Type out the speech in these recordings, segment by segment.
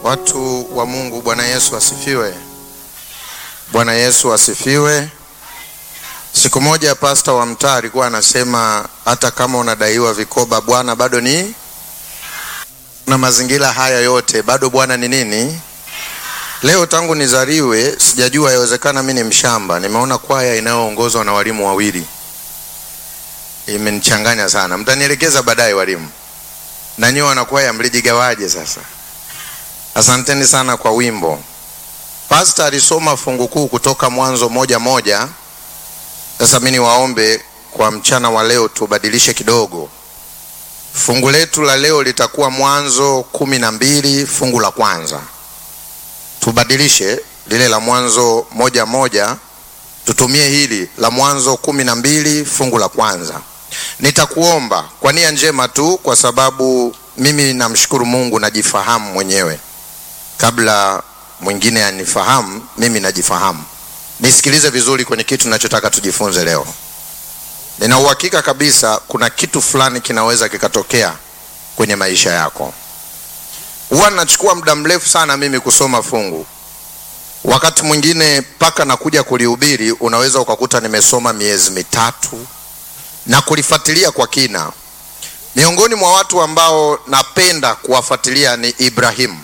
Watu wa Mungu, Bwana Yesu asifiwe. Bwana Yesu asifiwe. Siku moja pasta wa mtaa alikuwa anasema hata kama unadaiwa vikoba, Bwana bado ni na mazingira haya yote bado Bwana ni nini? Leo tangu nizaliwe sijajua, yawezekana mimi ni mshamba. Nimeona kwaya inayoongozwa na walimu wawili imenichanganya sana. Mtanielekeza baadaye walimu, na nyiwe wanakwaya mlijigawaje? Sasa asanteni sana kwa wimbo. Pasta alisoma fungu kuu kutoka Mwanzo moja moja. Sasa mimi niwaombe kwa mchana wa leo tubadilishe kidogo. Fungu letu la leo litakuwa Mwanzo kumi na mbili fungu la kwanza. Tubadilishe lile la Mwanzo moja moja, tutumie hili la Mwanzo kumi na mbili fungu la kwanza. Nitakuomba kwa nia njema tu, kwa sababu mimi namshukuru Mungu, najifahamu mwenyewe kabla mwingine anifahamu. Mimi najifahamu. Nisikilize vizuri kwenye kitu ninachotaka tujifunze leo. Nina uhakika kabisa kuna kitu fulani kinaweza kikatokea kwenye maisha yako. Huwa nachukua muda mrefu sana mimi kusoma fungu, wakati mwingine mpaka nakuja kulihubiri, unaweza ukakuta nimesoma miezi mitatu na kulifuatilia kwa kina. Miongoni mwa watu ambao napenda kuwafuatilia ni Ibrahimu.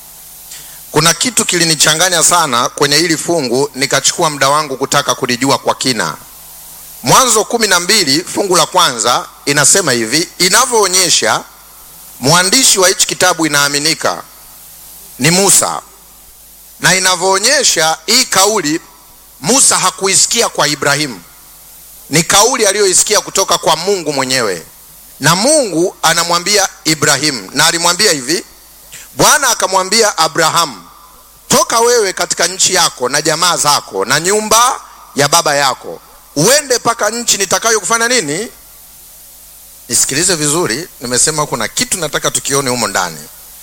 Kuna kitu kilinichanganya sana kwenye hili fungu, nikachukua muda wangu kutaka kulijua kwa kina. Mwanzo kumi na mbili fungu la kwanza inasema hivi, inavyoonyesha mwandishi wa hichi kitabu inaaminika ni Musa, na inavyoonyesha hii kauli Musa hakuisikia kwa Ibrahimu, ni kauli aliyoisikia kutoka kwa Mungu mwenyewe, na Mungu anamwambia Ibrahimu, na alimwambia hivi, Bwana akamwambia Abrahamu, toka wewe katika nchi yako na jamaa zako na nyumba ya baba yako uende mpaka nchi nitakayo kufanya nini. Nisikilize vizuri, nimesema kuna kitu nataka tukione humo ndani.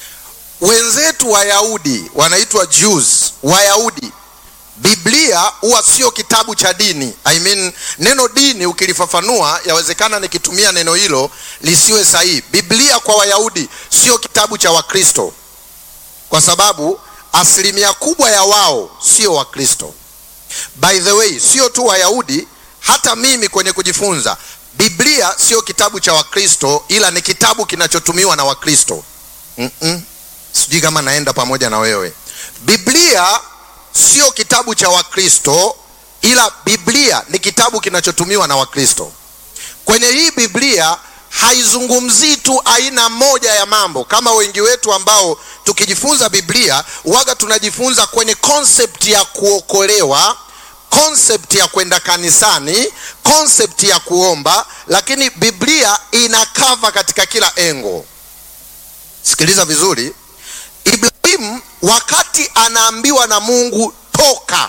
Wenzetu Wayahudi wanaitwa Jews, Wayahudi. Biblia huwa sio kitabu cha dini. I mean, neno dini ukilifafanua, yawezekana nikitumia neno hilo lisiwe sahihi. Biblia kwa Wayahudi sio kitabu cha Wakristo, kwa sababu asilimia kubwa ya wao sio Wakristo. By the way, sio tu Wayahudi hata mimi kwenye kujifunza Biblia sio kitabu cha Wakristo, ila ni kitabu kinachotumiwa na Wakristo. mm -mm. Sijui kama naenda pamoja na wewe. Biblia sio kitabu cha Wakristo, ila Biblia ni kitabu kinachotumiwa na Wakristo. Kwenye hii Biblia haizungumzii tu aina moja ya mambo kama wengi wetu ambao tukijifunza Biblia waga tunajifunza kwenye concept ya kuokolewa concept ya kwenda kanisani, concept ya kuomba, lakini Biblia ina cover katika kila engo. Sikiliza vizuri, Ibrahimu wakati anaambiwa na Mungu toka,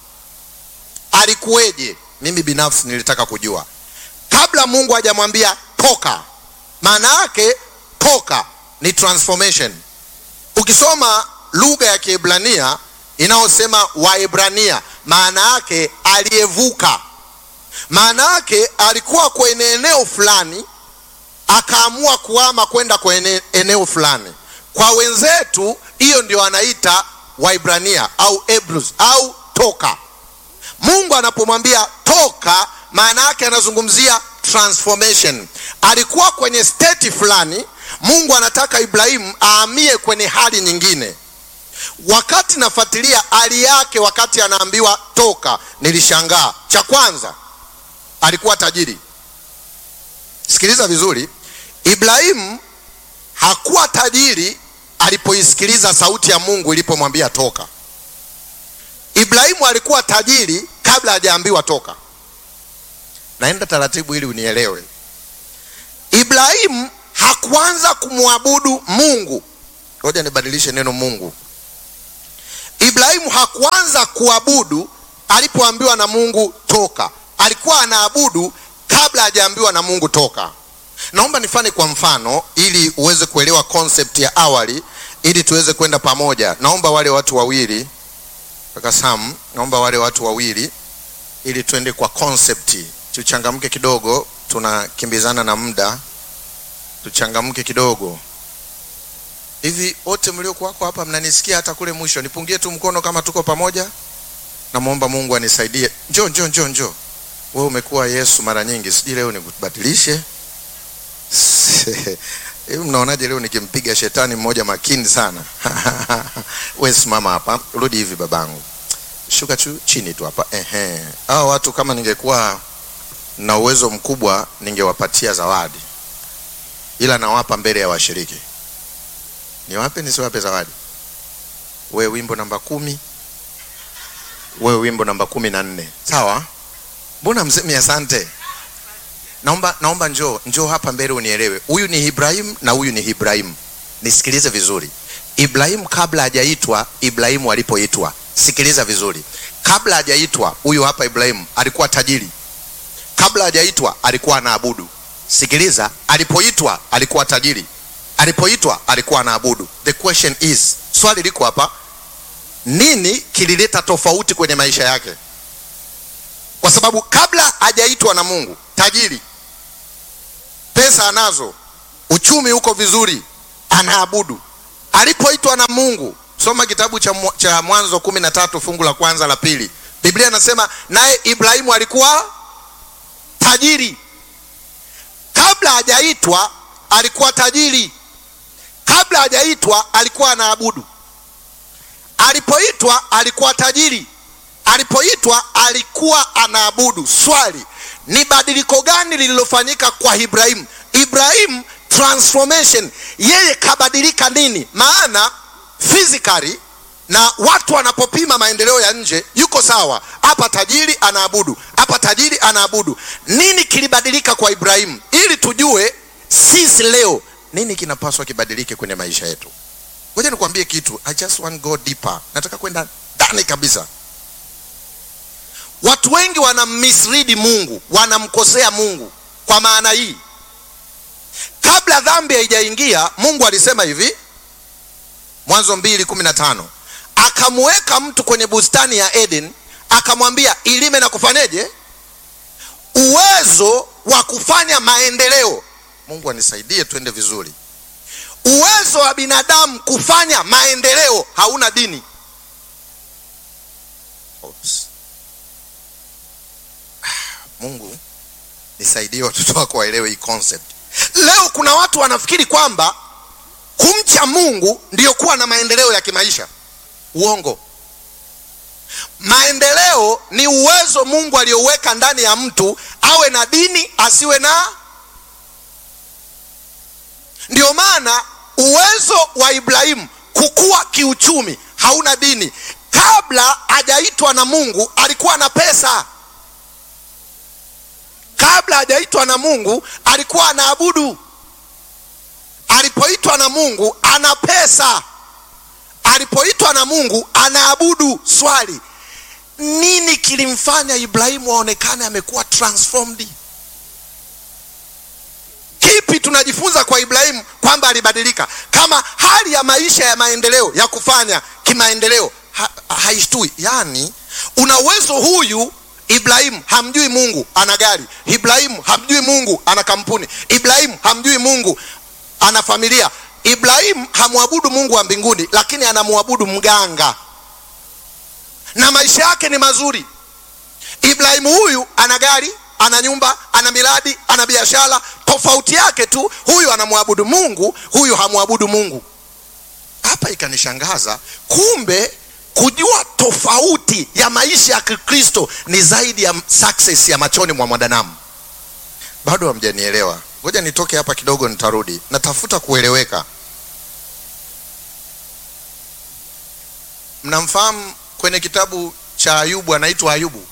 alikuweje? Mimi binafsi nilitaka kujua kabla Mungu hajamwambia toka. Maana yake toka ni transformation. Ukisoma lugha ya Kiebrania inayosema Waebrania maana yake aliyevuka. Maana yake alikuwa kwenye eneo fulani akaamua kuhama kwenda kwenye eneo fulani. Kwa wenzetu hiyo ndio anaita Waibrania au Hebrews au toka. Mungu anapomwambia toka, maana yake anazungumzia transformation. Alikuwa kwenye state fulani, Mungu anataka Ibrahimu ahamie kwenye hali nyingine. Wakati nafuatilia hali yake, wakati anaambiwa toka, nilishangaa. Cha kwanza, alikuwa tajiri. Sikiliza vizuri, Ibrahimu hakuwa tajiri alipoisikiliza sauti ya Mungu ilipomwambia toka. Ibrahimu alikuwa tajiri kabla hajaambiwa toka. Naenda taratibu ili unielewe. Ibrahimu hakuanza kumwabudu Mungu. Ngoja nibadilishe neno Mungu. Ibrahimu hakuanza kuabudu alipoambiwa na Mungu toka. Alikuwa anaabudu kabla hajaambiwa na Mungu toka. Naomba nifanye kwa mfano ili uweze kuelewa concept ya awali ili tuweze kwenda pamoja. Naomba wale watu wawili kaka Sam, naomba wale watu wawili ili tuende kwa concept. Tuchangamke kidogo, tunakimbizana na muda. Tuchangamke kidogo. hivi wote mliokuwako hapa mnanisikia hata kule mwisho nipungie tu mkono kama tuko pamoja namwomba mungu anisaidie njo njo njo njo wewe umekuwa yesu mara nyingi sijui leo nikubadilishe hivi mnaonaje leo nikimpiga shetani mmoja makini sana we simama hapa rudi hivi babangu shuka tu chini tu hapa ehe hao watu kama ningekuwa na uwezo mkubwa ningewapatia zawadi ila nawapa mbele ya washiriki niwape nisiwape zawadi we wimbo namba kumi we wimbo namba kumi na nne sawa mbona msemi asante naomba naomba njoo njoo hapa mbele unielewe huyu ni ibrahim na huyu ni ibrahim nisikilize vizuri ibrahim kabla hajaitwa ibrahimu alipoitwa sikiliza vizuri kabla hajaitwa huyu hapa ibrahim alikuwa tajiri kabla hajaitwa alikuwa anaabudu sikiliza alipoitwa alikuwa tajiri alipoitwa alikuwa anaabudu the question is swali liko hapa nini kilileta tofauti kwenye maisha yake kwa sababu kabla hajaitwa na mungu tajiri pesa anazo uchumi uko vizuri anaabudu alipoitwa na mungu soma kitabu cha, mwa- cha mwanzo kumi na tatu fungu la kwanza la pili biblia inasema naye ibrahimu alikuwa tajiri kabla hajaitwa alikuwa tajiri kabla hajaitwa alikuwa anaabudu alipoitwa alikuwa tajiri alipoitwa alikuwa anaabudu swali ni badiliko gani lililofanyika kwa ibrahimu ibrahimu transformation yeye kabadilika nini maana physically na watu wanapopima maendeleo ya nje yuko sawa hapa tajiri anaabudu hapa tajiri anaabudu nini kilibadilika kwa ibrahimu ili tujue sisi leo nini kinapaswa kibadilike kwenye maisha yetu ngoja nikwambie kitu i just want go deeper nataka kwenda ndani kabisa watu wengi wanammisridi mungu wanamkosea mungu kwa maana hii kabla dhambi haijaingia mungu alisema hivi mwanzo mbili kumi na tano akamuweka mtu kwenye bustani ya eden akamwambia ilime na kufanyeje uwezo wa kufanya maendeleo mungu anisaidie twende vizuri uwezo wa binadamu kufanya maendeleo hauna dini Oops. mungu nisaidie watoto wako waelewe hii concept leo kuna watu wanafikiri kwamba kumcha mungu ndiyo kuwa na maendeleo ya kimaisha uongo maendeleo ni uwezo mungu aliyoweka ndani ya mtu awe na dini asiwe na ndio maana uwezo wa ibrahimu kukua kiuchumi hauna dini kabla hajaitwa na mungu alikuwa na pesa kabla hajaitwa na mungu alikuwa anaabudu alipoitwa na mungu ana pesa alipoitwa na mungu anaabudu swali nini kilimfanya ibrahimu aonekane amekuwa transformed kipi tunajifunza kwa ibrahimu kwamba alibadilika kama hali ya maisha ya maendeleo ya kufanya kimaendeleo ha, haishtui yaani una uwezo huyu ibrahimu hamjui mungu ana gari ibrahimu hamjui mungu ana kampuni ibrahimu hamjui mungu ana familia ibrahimu hamwabudu mungu wa mbinguni lakini anamwabudu mganga na maisha yake ni mazuri ibrahimu huyu ana gari ana nyumba ana miradi ana biashara tofauti yake tu huyu anamwabudu mungu huyu hamwabudu mungu hapa ikanishangaza kumbe kujua tofauti ya maisha ya kikristo ni zaidi ya success ya machoni mwa mwanadamu bado hamjanielewa ngoja nitoke hapa kidogo nitarudi natafuta kueleweka mnamfahamu kwenye kitabu cha ayubu anaitwa ayubu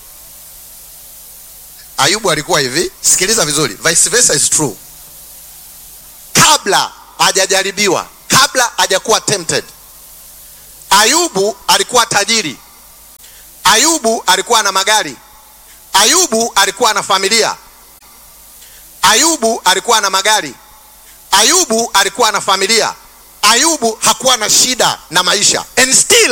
ayubu alikuwa hivi sikiliza vizuri vice versa is true kabla hajajaribiwa kabla hajakuwa tempted ayubu alikuwa tajiri ayubu alikuwa na magari ayubu alikuwa na familia ayubu alikuwa na magari ayubu alikuwa na familia ayubu hakuwa na shida na maisha and still